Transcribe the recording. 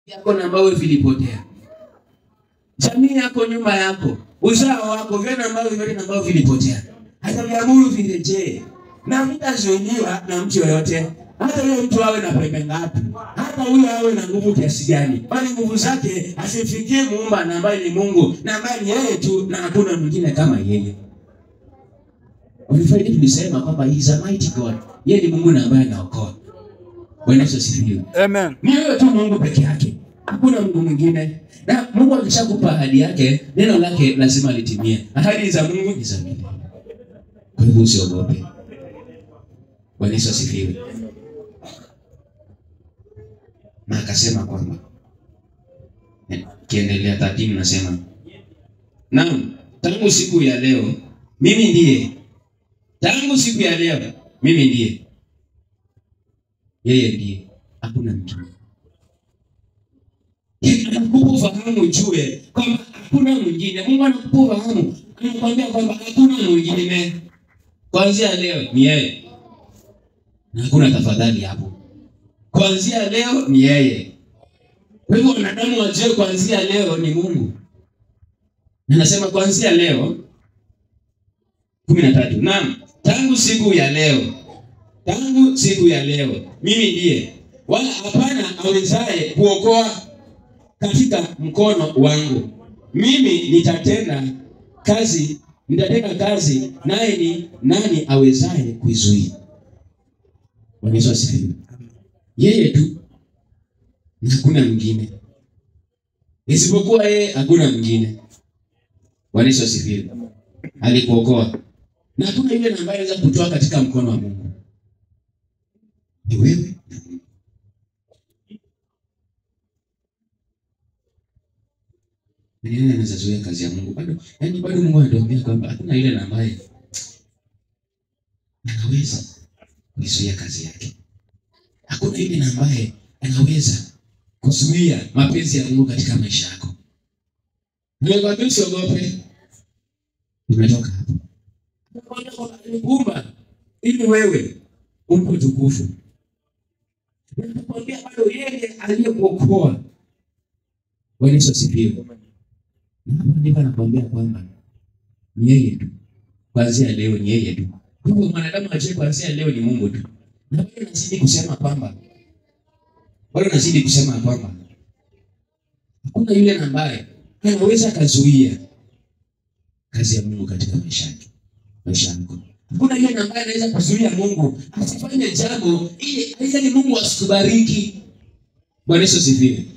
yako na ambavyo vilipotea, jamii yako nyuma yako, uzao wako, vile ambavyo vyote na ambavyo vilipotea, ataviamuru virejee, na vitazuiliwa na mtu yoyote, hata huyo mtu awe na pembe ngapi, hata huyo awe na nguvu kiasi gani, bali nguvu zake asimfikie muumba na ambaye ni Mungu na ambaye ni yeye tu na hakuna mwingine kama yeye. Ulifanya tulisema kwamba he is a mighty God, yeye ni Mungu na ambaye anaokoa. Bwana Yesu asifiwe. Amen. Ni wewe tu Mungu peke yake, hakuna Mungu mwingine. Na Mungu akishakupa ahadi yake, neno lake lazima litimie. Ahadi za Mungu ni za milele, kwa hivyo usiogope. Bwana Yesu asifiwe. Na akasema kwamba eh, kiendelea 13 nasema naam, tangu siku ya leo mimi ndiye, tangu siku ya leo mimi ndiye, yeye ndiye, hakuna mwingine anakupa ufahamu ujue kwamba hakuna mwingine. Mungu anakupa ufahamu, anakuambia kwamba hakuna mwingine. Kuanzia leo ni yeye, na hakuna tafadhali hapo. Kuanzia leo ni yeye. Kwa hivyo wanadamu wajue kuanzia leo ni Mungu. Na Nasema kuanzia leo kumi na tatu. Naam, tangu siku ya leo, tangu siku ya leo mimi ndiye, wala hapana awezaye kuokoa katika mkono wangu. Mimi nitatenda kazi, nitatenda kazi, naye ni nani awezaye kuizuia? Bwana Yesu asifiwe. Yeye tu na hakuna mwingine, isipokuwa yeye hakuna mwingine. Bwana Yesu asifiwe. Alikuokoa na hakuna yule ambaye anaweza kutoa katika mkono wa Mungu, ni wewe. Ni nani anaweza zuia kazi ya Mungu? Bado yani, bado Mungu anatuambia kwamba hakuna yule ambaye anaweza kuzuia kazi yake. Hakuna yule ambaye anaweza kuzuia mapenzi ya Mungu katika maisha yako. Nimekwambia usiogope. Nimetoka hapo. Nakwambia kwamba alikuumba ili wewe umpe utukufu. Nakwambia bado yeye aliyekuokoa. Bwana Yesu asifiwe. Na hapo ndipo anakuambia kwamba ni yeye tu, kuanzia leo ni yeye tu. Kwa hivyo mwanadamu ajue kuanzia leo ni Mungu tu, na bado nazidi kusema kwamba bado nazidi kusema kwamba hakuna yule ambaye anaweza akazuia kazi ya Mungu katika maisha yake, maisha yako. Hakuna yule ambaye anaweza kuzuia Mungu asifanye jambo ili ili Mungu asikubariki. Bwana Yesu asifiwe.